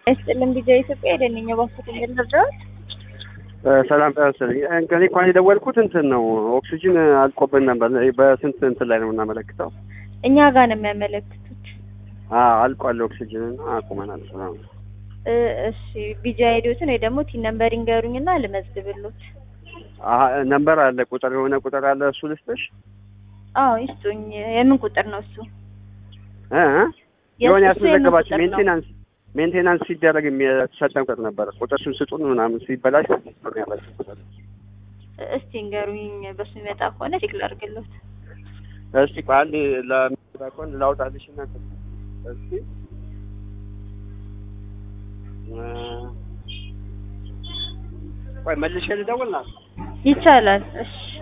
አይስጥልም ጊዜ ኢትዮጵያ የደንኛ ባሱት የሚልርዳት ሰላም ጤና ይስጥልኝ። እኔ እንኳን የደወልኩት እንትን ነው ኦክሲጅን አልቆብን ነበር። በስንት እንትን ላይ ነው የምናመለክተው? እኛ ጋር ነው የሚያመለክቱት። አዎ አልቋል ኦክሲጅን እና አቁመናል። ሰላም እ እሺ ቢጂ አይዲዎትን ወይ ደግሞ ቲን ነምበር ይንገሩኝና ልመዝግብሎት። አሀ ነምበር አለ ቁጥር የሆነ ቁጥር አለ እሱ ልስጥሽ? አዎ ይስጡኝ። የምን ቁጥር ነው እሱ? እ የሆነ የእሱ የምን ያስመዘገባችሁ ቁጥር ነው? ሜንቴናንስ ሜንቴናንስ ሲደረግ የሚሰጠን ቁጥር ነበረ። ቁጥርሽን ስጡን ምናምን ሲበላሽ ቁጥር ያላችሁ ቁጥር እስቲ ንገሩኝ። በሱ የሚመጣ ከሆነ ቼክ ላድርግሎት። እስቲ ቆይ አንዴ ለሚመጣ ከሆነ ላውጣልሽ እና እስቲ እ ቆይ መልሼ ልደውል ና ይቻላል። እሺ